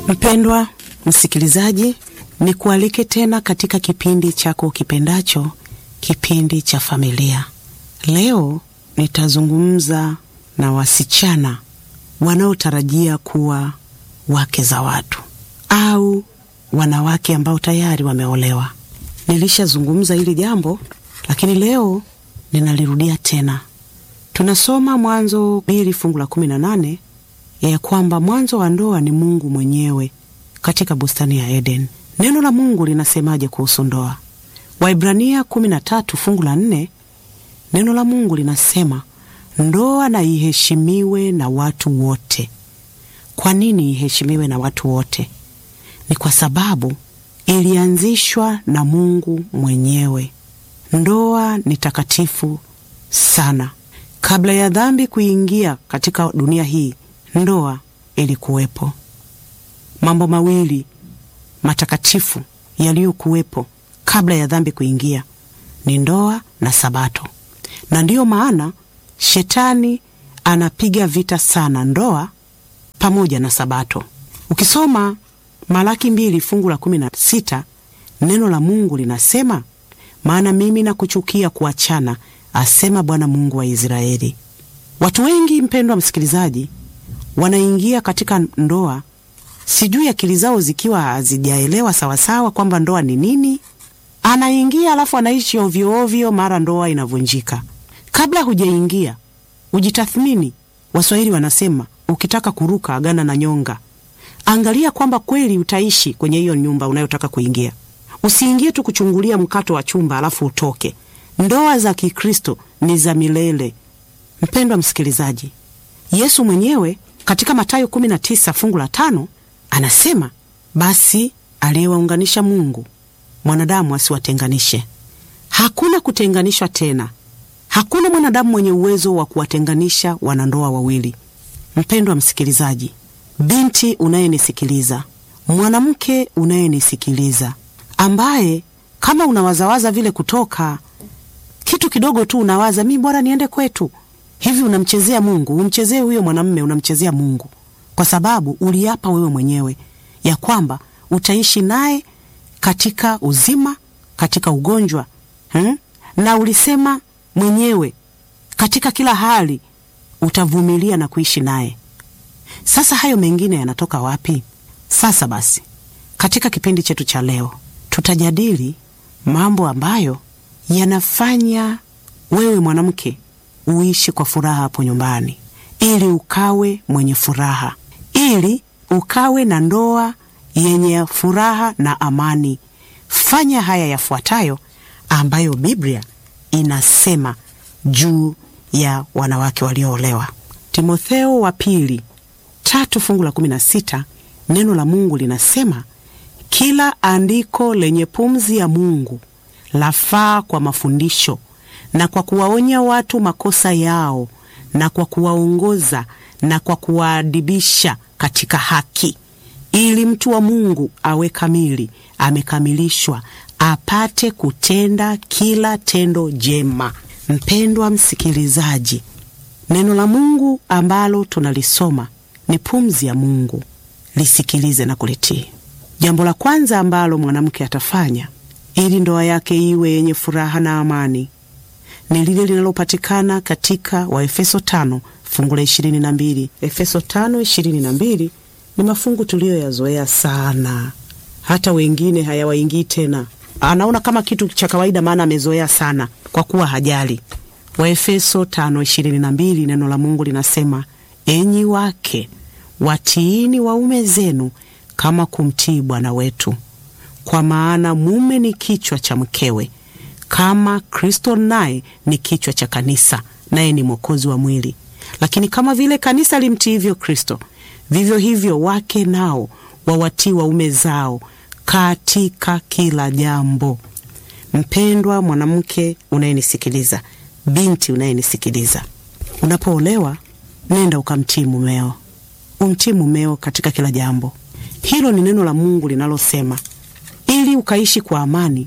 Mpendwa msikilizaji, ni kualike tena katika kipindi chako kipendacho, kipindi cha familia. Leo nitazungumza na wasichana wanaotarajia kuwa wake za watu au wanawake ambao tayari wameolewa. Nilishazungumza hili jambo, lakini leo ninalirudia tena. Tunasoma Mwanzo mbili fungu la kumi na nane ya kwamba mwanzo wa ndoa ni Mungu mwenyewe katika bustani ya Eden. Neno la Mungu linasemaje kuhusu ndoa? Waibrania kumi na tatu fungu la nne neno la Mungu linasema ndoa na iheshimiwe na watu wote. Kwa nini iheshimiwe na watu wote? Ni kwa sababu ilianzishwa na Mungu mwenyewe. Ndoa ni takatifu sana. Kabla ya dhambi kuingia katika dunia hii, ndoa ilikuwepo. Mambo mawili matakatifu yaliyokuwepo kabla ya dhambi kuingia ni ndoa na Sabato, na ndiyo maana shetani anapiga vita sana ndoa pamoja na Sabato. Ukisoma Malaki mbili fungu la kumi na sita neno la Mungu linasema, maana mimi nakuchukia kuachana, asema Bwana Mungu wa Israeli. Watu wengi, mpendwa msikilizaji, wanaingia katika ndoa, sijui akili zao zikiwa hazijaelewa sawasawa kwamba ndoa ni nini. Anaingia alafu anaishi ovyoovyo, mara ndoa inavunjika. Kabla hujaingia ujitathmini. Waswahili wanasema ukitaka kuruka agana na nyonga. Angalia kwamba kweli utaishi kwenye hiyo nyumba unayotaka kuingia. Usiingie tu kuchungulia mkato wa chumba alafu utoke. Ndoa za Kikristo ni za milele. Mpendwa msikilizaji, Yesu mwenyewe katika Mathayo 19 fungu la tano anasema, basi aliyewaunganisha Mungu mwanadamu asiwatenganishe. Hakuna kutenganishwa tena. Hakuna mwanadamu mwenye uwezo wa kuwatenganisha wanandoa wawili. Mpendwa msikilizaji, binti unayenisikiliza, mwanamke unayenisikiliza, ambaye kama unawazawaza vile kutoka kitu kidogo tu unawaza mi bora niende kwetu hivi, unamchezea Mungu. Umchezee huyo mwanamme, unamchezea Mungu kwa sababu uliapa wewe mwenyewe ya kwamba utaishi naye katika uzima, katika ugonjwa hmm? na ulisema mwenyewe katika kila hali utavumilia na kuishi naye. Sasa hayo mengine yanatoka wapi? Sasa basi, katika kipindi chetu cha leo tutajadili mambo ambayo yanafanya wewe mwanamke uishi kwa furaha hapo nyumbani, ili ukawe mwenye furaha, ili ukawe na ndoa yenye furaha na amani. Fanya haya yafuatayo ambayo Biblia inasema juu ya wanawake walioolewa. Timotheo wa pili tatu fungu la kumi na sita neno la Mungu linasema kila andiko lenye pumzi ya Mungu lafaa kwa mafundisho na kwa kuwaonya watu makosa yao na kwa kuwaongoza na kwa kuwaadibisha katika haki, ili mtu wa Mungu awe kamili, amekamilishwa, apate kutenda kila tendo jema. Mpendwa msikilizaji, neno la Mungu ambalo tunalisoma ni pumzi ya Mungu. Lisikilize na kulitii. Jambo la kwanza ambalo mwanamke atafanya ili ndoa yake iwe yenye furaha na amani ni lile linalopatikana katika Waefeso tano fungu la ishirini na mbili. Efeso tano ishirini na mbili ni mafungu tuliyoyazoea sana, hata wengine hayawaingii tena, anaona kama kitu cha kawaida, maana amezoea sana kwa kuwa hajali. Waefeso tano ishirini na mbili neno la Mungu linasema, enyi wake watiini waume zenu kama kumtii Bwana wetu, kwa maana mume ni kichwa cha mkewe, kama Kristo naye ni kichwa cha kanisa, naye ni mwokozi wa mwili. Lakini kama vile kanisa limtiivyo Kristo, vivyo hivyo wake nao wawatii waume zao katika kila jambo. Mpendwa mwanamke unayenisikiliza, binti unayenisikiliza, unapoolewa nenda ukamtii mumeo, umtii mumeo katika kila jambo. Hilo ni neno la Mungu linalosema ili ukaishi kwa amani,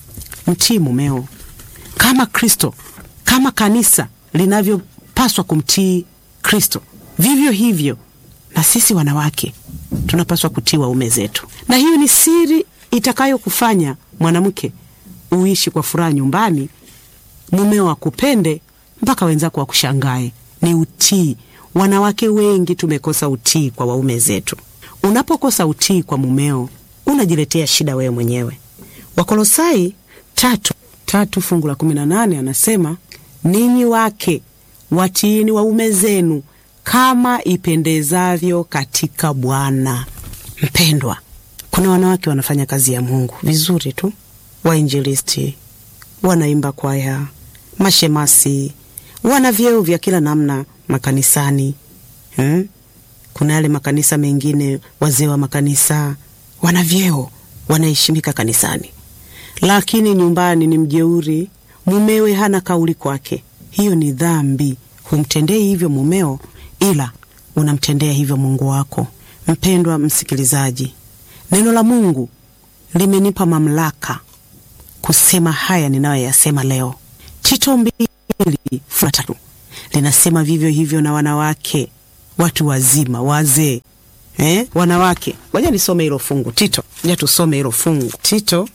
mtii mumeo kama Kristo, kama kanisa linavyopaswa kumtii Kristo, vivyo hivyo na sisi wanawake tunapaswa kutii waume zetu, na hiyo ni siri itakayokufanya mwanamke uishi kwa furaha nyumbani, mumeo akupende mpaka wenzako wakushangae. Ni utii. Wanawake wengi tumekosa utii kwa waume zetu. Unapokosa utii kwa mumeo, unajiletea shida wewe mwenyewe. Wakolosai tatu tatu fungu la kumi na nane anasema ninyi wake watiini waume zenu kama ipendezavyo katika Bwana. Mpendwa, kuna wanawake wanafanya kazi ya Mungu vizuri tu, wainjilisti, wanaimba kwaya, mashemasi, wana vyeo vya kila namna makanisani hmm? Kuna yale makanisa mengine, wazee wa makanisa wana vyeo, wanaheshimika kanisani, lakini nyumbani ni mjeuri, mumewe hana kauli kwake. Hiyo ni dhambi. Humtendei hivyo mumeo, ila unamtendea hivyo Mungu wako. Mpendwa msikilizaji, neno la Mungu limenipa mamlaka kusema haya ninayoyasema leo. Tito mbili fungu tatu linasema vivyo hivyo na wanawake, watu wazima, wazee, eh? Wanawake, ngoja nisome hilo fungu Tito, ngoja tusome hilo fungu Tito,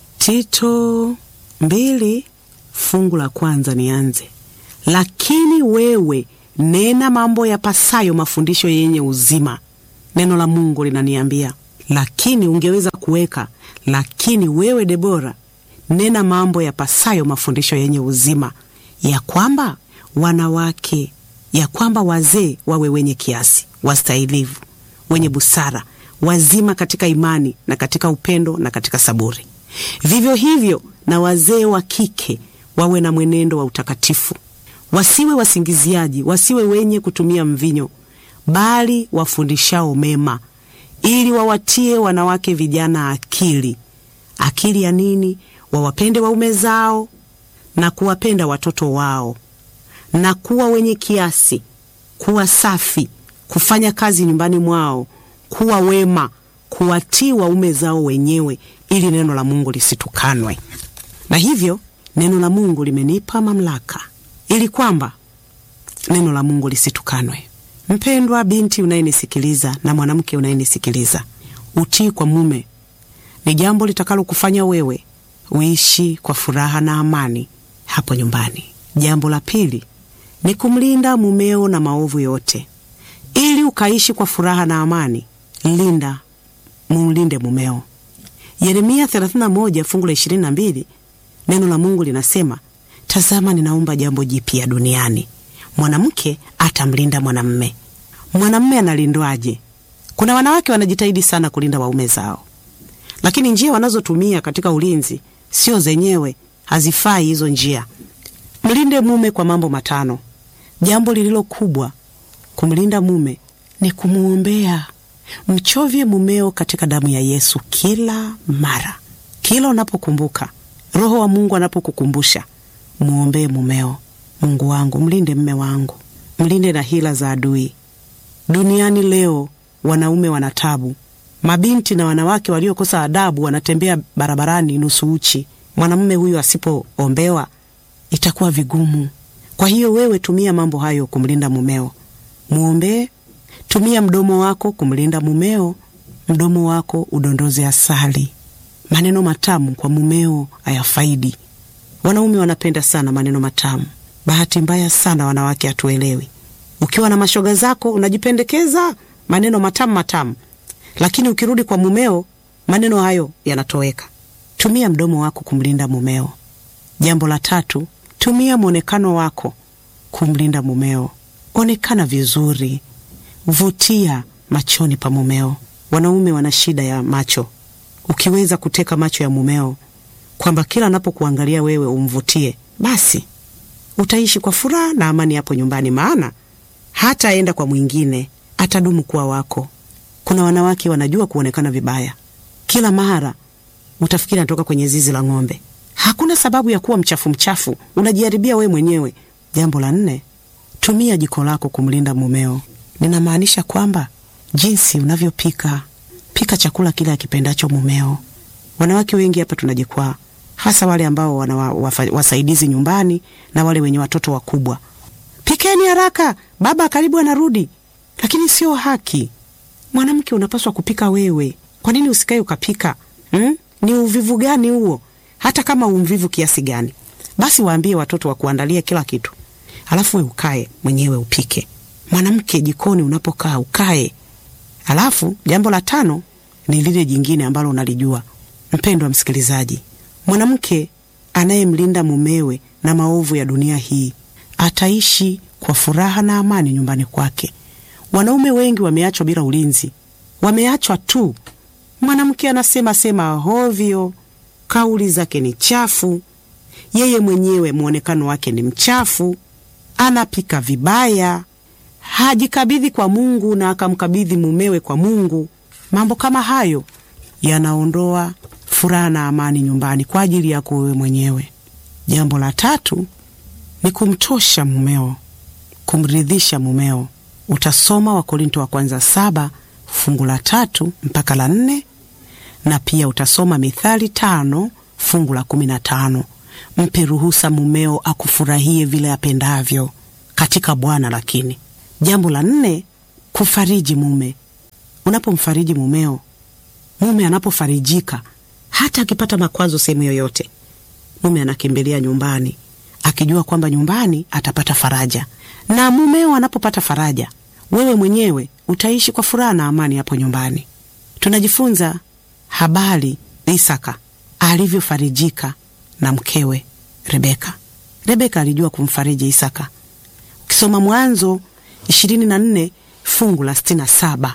Tito mbili fungu la kwanza nianze. Lakini wewe nena mambo yapasayo mafundisho yenye uzima. Neno la Mungu linaniambia lakini, ungeweza kuweka lakini wewe Debora, nena mambo yapasayo mafundisho yenye uzima, ya kwamba wanawake, ya kwamba wazee wawe wenye kiasi, wastahilivu, wenye busara, wazima katika imani na katika upendo na katika saburi. Vivyo hivyo na wazee wa kike wawe na mwenendo wa utakatifu, wasiwe wasingiziaji, wasiwe wenye kutumia mvinyo, bali wafundishao mema, ili wawatie wanawake vijana akili. Akili ya nini? Wawapende waume zao na kuwapenda watoto wao, na kuwa wenye kiasi, kuwa safi, kufanya kazi nyumbani mwao, kuwa wema, kuwatii waume zao wenyewe, ili neno la Mungu lisitukanwe. Na hivyo neno la Mungu limenipa mamlaka ili kwamba neno la Mungu lisitukanwe. Mpendwa binti unayenisikiliza na mwanamke unayenisikiliza, utii kwa mume ni jambo litakalo kufanya wewe uishi kwa furaha na amani hapo nyumbani. Jambo la pili ni kumlinda mumeo na maovu yote. Ili ukaishi kwa furaha na amani, linda mumlinde mumeo. Yeremia 31 fungu la 22, neno la Mungu linasema, tazama, ninaumba jambo jipya duniani, mwanamke atamlinda mwanamme. Mwanamme analindwaje? Kuna wanawake wanajitahidi sana kulinda waume zao, lakini njia wanazotumia katika ulinzi sio zenyewe, hazifai hizo njia. Mlinde mume kwa mambo matano. Jambo lililo kubwa kumlinda mume ni kumwombea. Mchovye mumeo katika damu ya Yesu kila mara, kila unapokumbuka. Roho wa Mungu anapokukumbusha, mwombee mumeo. Mungu wangu, mlinde mme wangu, mlinde na hila za adui. Duniani leo wanaume wana tabu, mabinti na wanawake waliokosa adabu wanatembea barabarani nusu uchi. Mwanamume huyu asipoombewa itakuwa vigumu. Kwa hiyo wewe tumia mambo hayo kumlinda mumeo, mwombee. Tumia mdomo wako kumlinda mumeo, mdomo wako udondoze asali. Maneno matamu kwa mumeo hayafaidi. Wanaume wanapenda sana maneno matamu. Bahati mbaya sana wanawake hatuelewi. Ukiwa na mashoga zako unajipendekeza maneno matamu matamu, lakini ukirudi kwa mumeo maneno hayo yanatoweka. Tumia mdomo wako kumlinda mumeo. Jambo la tatu, tumia mwonekano wako kumlinda mumeo. Onekana vizuri, vutia machoni pa mumeo. Wanaume wana shida ya macho. Ukiweza kuteka macho ya mumeo, kwamba kila anapokuangalia wewe umvutie, basi utaishi kwa furaha na amani hapo nyumbani, maana hataenda kwa mwingine, atadumu kuwa wako. Kuna wanawake wanajua kuonekana vibaya, kila mara utafikiri anatoka kwenye zizi la ng'ombe. Hakuna sababu ya kuwa mchafu mchafu, unajiharibia wewe mwenyewe. Jambo la nne, tumia jiko lako kumlinda mumeo. Ninamaanisha kwamba jinsi unavyopika, pika chakula kile akipendacho mumeo. Wanawake wengi hapa tunajikwaa, hasa wale ambao wana wasaidizi nyumbani na wale wenye watoto wakubwa. Pikeni haraka, baba karibu anarudi. Lakini sio haki. Mwanamke unapaswa kupika wewe, kwa nini usikae ukapika hmm? Ni uvivu gani huo? Hata kama umvivu kiasi gani, basi waambie watoto wakuandalie kila kitu, alafu we ukae mwenyewe upike. Mwanamke jikoni unapokaa ukae. Alafu jambo la tano ni lile jingine ambalo unalijua, mpendwa msikilizaji, mwanamke anayemlinda mumewe na maovu ya dunia hii ataishi kwa furaha na amani nyumbani kwake. Wanaume wengi wameachwa bila ulinzi, wameachwa tu. Mwanamke anasema sema hovyo, kauli zake ni chafu, yeye mwenyewe mwonekano wake ni mchafu, anapika vibaya, hajikabidhi kwa Mungu na akamkabidhi mumewe kwa Mungu. Mambo kama hayo yanaondoa furaha na amani nyumbani kwa ajili yako wewe mwenyewe. Jambo la tatu ni kumtosha mumeo, kumridhisha mumeo. Utasoma Wakorinto wa kwanza saba fungu la tatu mpaka la nne na pia utasoma Mithali tano fungu la kumi na tano. Mpe ruhusa mumeo akufurahie vile apendavyo katika Bwana. Lakini jambo la nne, kufariji mume. Unapomfariji mumeo, mume anapofarijika, hata akipata makwazo sehemu yoyote, mume anakimbilia nyumbani akijua kwamba nyumbani atapata faraja, na mumeo anapopata faraja, wewe mwenyewe utaishi kwa furaha na amani hapo nyumbani. Tunajifunza habari Isaka alivyofarijika na mkewe Rebeka. Rebeka alijua kumfariji Isaka. Ukisoma Mwanzo ishirini na nne fungu la sitini na saba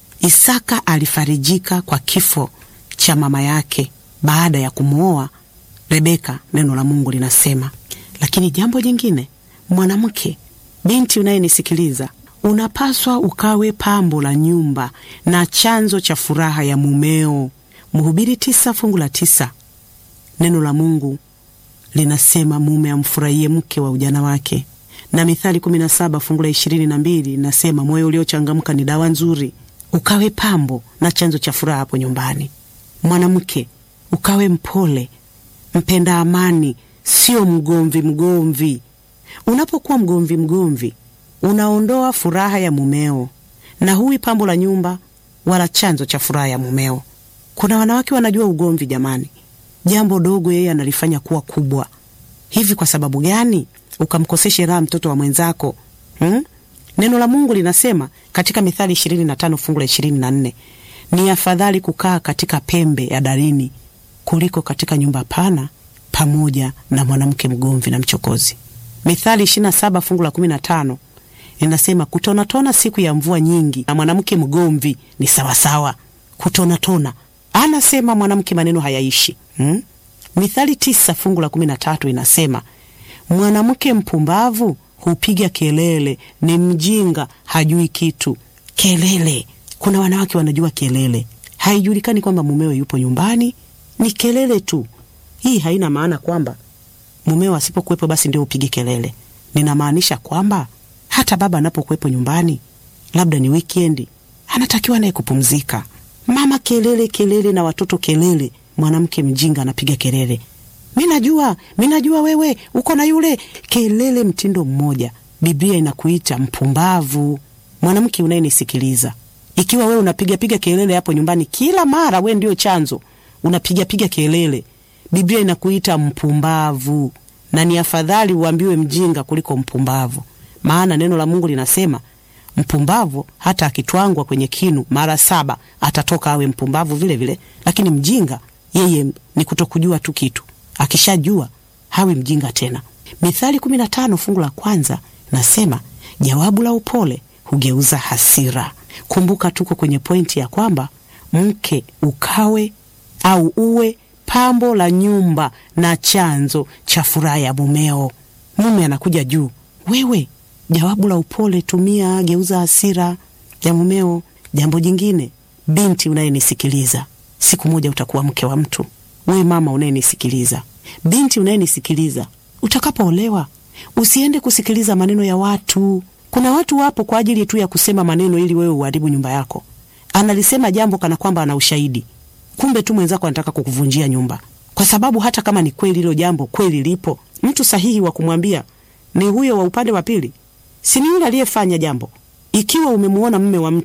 Isaka alifarijika kwa kifo cha mama yake baada ya kumwoa Rebeka, neno la Mungu linasema. Lakini jambo jingine, mwanamke, binti unayenisikiliza, unapaswa ukawe pambo la nyumba na chanzo cha furaha ya mumeo. Mhubiri tisa fungu la tisa neno la Mungu linasema mume amfurahie mke wa ujana wake, na Mithali kumi na saba fungu la ishirini na mbili linasema moyo uliochangamka ni dawa nzuri. Ukawe pambo na chanzo cha furaha hapo nyumbani. Mwanamke, ukawe mpole, mpenda amani, sio mgomvi mgomvi. Unapokuwa mgomvi mgomvi, unaondoa furaha ya mumeo na huwi pambo la nyumba wala chanzo cha furaha ya mumeo. Kuna wanawake wanajua ugomvi, jamani, jambo dogo yeye analifanya kuwa kubwa. Hivi kwa sababu gani ukamkoseshe raha mtoto wa mwenzako hmm? Neno la Mungu linasema katika Mithali ishirini na tano fungu la ishirini na nne ni afadhali kukaa katika pembe ya darini kuliko katika nyumba pana pamoja na mwanamke mgomvi na mchokozi. Mithali ishirini na saba fungu la kumi na tano linasema kutonatona siku ya mvua nyingi na mwanamke mgomvi ni sawasawa. Kutonatona anasema mwanamke maneno hayaishi hmm? Mithali tisa fungu la kumi na tatu inasema mwanamke mpumbavu hupiga kelele, ni mjinga, hajui kitu. Kelele, kuna wanawake wanajua kelele, haijulikani kwamba mumewe yupo nyumbani, ni kelele tu. Hii haina maana kwamba mumeo asipokuwepo basi ndio upige kelele. Ninamaanisha kwamba hata baba anapokuwepo nyumbani, labda ni wikendi, anatakiwa naye kupumzika. Mama kelele kelele na watoto kelele, mwanamke mjinga anapiga kelele mi najua, mi najua wewe uko na yule, kelele mtindo mmoja. Biblia inakuita mpumbavu. Mwanamke unayenisikiliza, ikiwa wewe unapigapiga kelele hapo nyumbani kila mara, we ndio chanzo, unapigapiga kelele, Biblia inakuita mpumbavu, na ni afadhali uambiwe mjinga kuliko mpumbavu, maana neno la Mungu linasema mpumbavu hata akitwangwa kwenye kinu mara saba atatoka awe mpumbavu vile vile, lakini mjinga yeye ni kutokujua tu kitu akishajua hawi mjinga tena. Mithali kumi na tano fungu la kwanza nasema jawabu la upole hugeuza hasira. Kumbuka tuko kwenye pointi ya kwamba mke ukawe au uwe pambo la nyumba na chanzo cha furaha ya mumeo. Mume anakuja juu, wewe jawabu la upole tumia, geuza hasira ya mumeo. Jambo jingine, binti unayenisikiliza, siku moja utakuwa mke wa mtu. We mama unayenisikiliza, binti unayenisikiliza, utakapoolewa usiende kusikiliza maneno ya watu. Kuna watu wapo kwa ajili tu ya kusema maneno ili wewe uharibu nyumba yako. Analisema jambo kana kwamba ana ushahidi, kumbe tu mwenzako anataka kukuvunjia nyumba, kwa sababu hata kama ni kweli hilo jambo kweli lipo, mtu sahihi wa kumwambia ni huyo wa upande wa pili, si ni yule aliyefanya jambo. Ikiwa umemuona mme wa mtu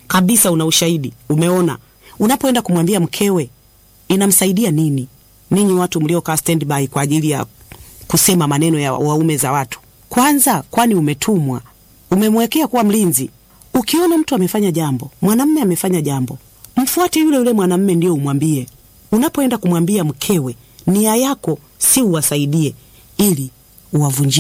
kabisa, una ushahidi, umeona. Unapoenda kumwambia mkewe, inamsaidia nini? Ninyi watu mliokaa standby kwa ajili ya kusema maneno ya waume za watu, kwanza, kwani umetumwa? Umemwekea kuwa mlinzi. Ukiona mtu amefanya jambo, mwanamme amefanya jambo, mfuate yule yule mwanamme, ndio umwambie. Unapoenda kumwambia mkewe, nia yako si uwasaidie, ili uwavunjie